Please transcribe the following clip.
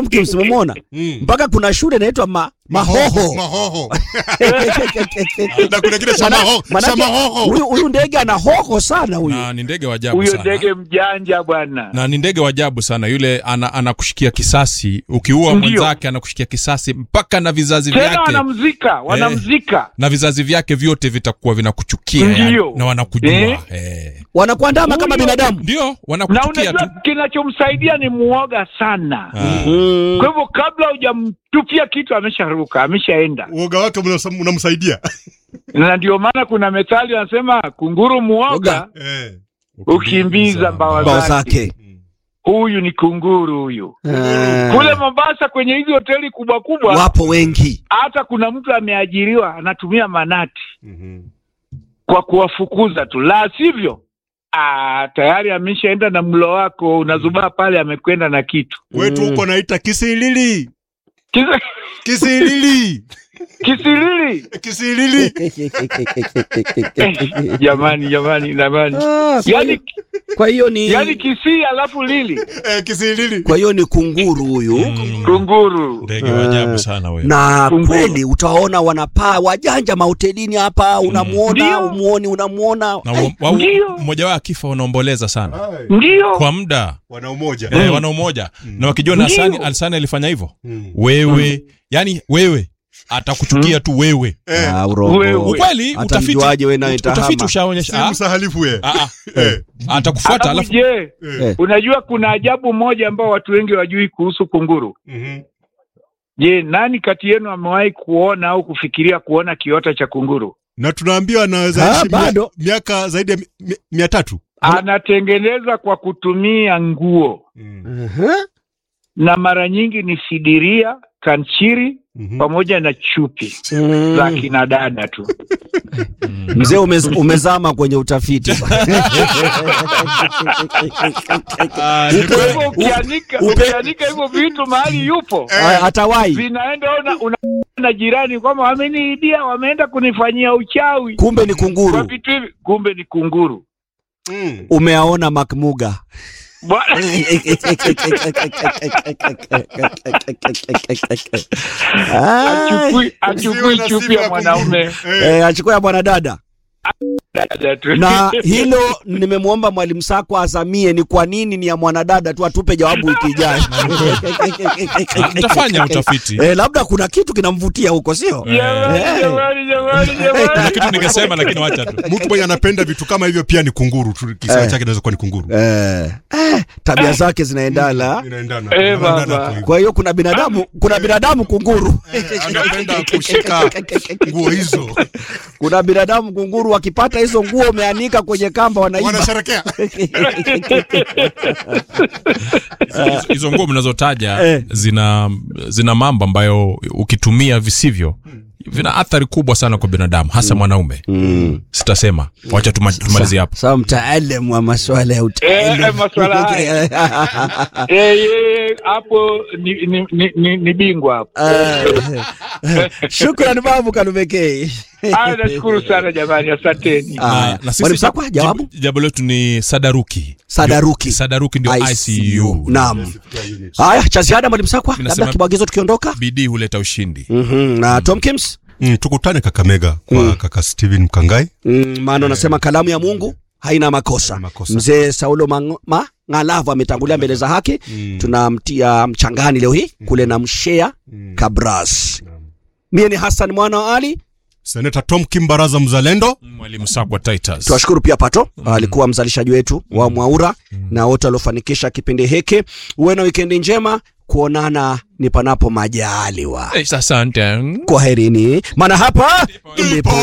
Tomkins umemwona Mm. mpaka kuna shule inaitwa ma, mahoho Mahoho. Na kuna kile cha Mana- mahoho. Cha manake mahoho. huyu huyu ndege ana hoho sana huyu na ni ndege wa ajabu Huyo sana ndege mjanja bwana. na ni ndege wa ajabu sana yule ana, anakushikia kisasi ukiua Ndio. mwenzake anakushikia kisasi mpaka na vizazi Tena vyake wanamzika, wanamzika. na vizazi vyake vyote vitakuwa vinakuchukia Ndio. yani, na wanakujua Eh. eh. wanakuandama kama Huyo- binadamu ndio Na wanakuchukia tu unajua kinachomsaidia ni muoga sana. Ah. mm. Kwa hivyo kabla hujamtupia kitu amesharuka, ameshaenda. Uoga wake mnasa- unamsaidia. Na ndio maana kuna methali wanasema kunguru muoga Oga. Eh. ukimbiza mbawa bao zake. zake Huyu ni kunguru huyu. Ah. Kule Mombasa kwenye hizi hoteli kubwa kubwa, wapo wengi hata kuna mtu ameajiriwa anatumia manati Mhm. kwa kuwafukuza tu, la sivyo ah, tayari ameshaenda na mlo wako, unazubaa pale, amekwenda na kitu Wetu huko naita kisilili. Kisa- Kisilili. kisilili. Kisilili. Eh, jamani, jamani, jamani, Ah, kwa yani, hiyo- kwa hiyo ni yani kisii alafu lili Eh, kisilili. kwa hiyo ni kunguru huyu Mm. kunguru. ndege wa ajabu sana huyo na Kunguru. kweli utawaona wanapaa wajanja mahotelini hapa unamuona Ndio. umuoni unamuona na wa- wa- Ndio. mmoja wao akifa wanaomboleza sana Hai. Ndio kwa muda Wana umoja. eh, wana umoja na wakijua na Ndio. Hasani Alsani alifanya hivyo Mm. wewe yani wewe atakuchukia tu wewe Eh. Ah, urongo. Wewe. ukweli Hata utafiti mjuaje wewe naye utafiti tahama? ushaonyesha Si ah, msahalifu wewe. ah, ah, Eh. atakufuata alafu alafu je, Eh. unajua kuna ajabu moja ambao watu wengi wajui kuhusu kunguru. Mhm. Je, nani kati yenu amewahi kuona au kufikiria kuona kiota cha kunguru? Na tunaambiwa anaweza Ah, ishi mia- bado. miaka zaidi ya mi- mi- mia tatu. Anatengeneza kwa kutumia nguo Mhm. na mara nyingi ni sidiria, kanchiri Mhm. pamoja na chupi Mm. za kina dada tu. mzee umez, umezama kwenye utafiti Ah, ni Kwa kweli. hivyo ukianika upe- ukianika hivyo vitu mahali yupo Ah, atawai vinaenda ona una na jirani kwamba wameniidia, wameenda kunifanyia uchawi kumbe ni kwa kunguru vitu hivi, kumbe ni kunguru. Mm. umeaona makmuga Bwana- Achukui achukui Usiwe na chupi sifa ya ya mwanaume kunguru. Eh. Eh, achukua ya bwanadada dada tu. na hilo nimemwomba mwalimu Sako azamie ni kwa nini ni ya mwanadada tu, atupe jawabu wiki ijayo. Ah, tutafanya utafiti Eh, labda kuna kitu kinamvutia huko, sio? Jamani, Eh. jamani, jamani, kuna jamani. kitu ningesema lakini wacha tu Mtu mwenye anapenda vitu kama hivyo pia ni kunguru tu, kisa Eh. chake inaweza kuwa ni kunguru. Eh, eh, tabia zake zinaendana. Inaendana. Eh, Inaendana baba. hapo hivyo. Kwa hiyo kuna binadamu, kuna binadamu kunguru, Eh, anapenda kushika nguo hizo. kuna binadamu kunguru, wakipata hizo nguo umeanika kwenye kamba wanaiba. Wanasherekea. Hizo- hizo nguo mnazotaja Eh. zina zina mambo ambayo ukitumia visivyo vina athari kubwa sana kwa binadamu hasa mwanaume Mm. sitasema wacha tuma- tumalizie hapo Sawa, mtaalamu wa masuala ya Eh, utaalamu. maswala haya. Eh, yeye hapo ni, ni, ni, ni, ni bingwa hapo. Eh, Shukrani babu Kalumekei. Haya, nashukuru sana jamani, asanteni. Aya, na Mwalimu Sakwa, jawabu jibu- jawabu letu ni sadaruki Sadaruki. sadaruki ndio ICU Naam. Haya, cha ziada mwalimu Sakwa, Minasema- labda kibwagizo tukiondoka. bidii huleta ushindi Mhm, na Tom Kims Mm, tukutane Kakamega kwa kaka Steven Mkangai. mm, maana anasema kalamu ya Mungu haina makosa. Haina makosa. Mzee Saulo Mang- Mang'alavu ametangulia mbele za haki. Mm. Tunamtia mchangani leo hii kule na mshea Mm. Kabras. Mie ni Hassan mwana wa Ali. Seneta Tom Kimbaraza mzalendo. mwalimu sakwa titus Tuwashukuru pia Pato alikuwa mzalishaji wetu wa Mwaura na wote waliofanikisha kipindi hiki. Uwe na wikendi njema, kuonana ni panapo majaliwa. Eh, asante Kwaherini, maana hapa ndipo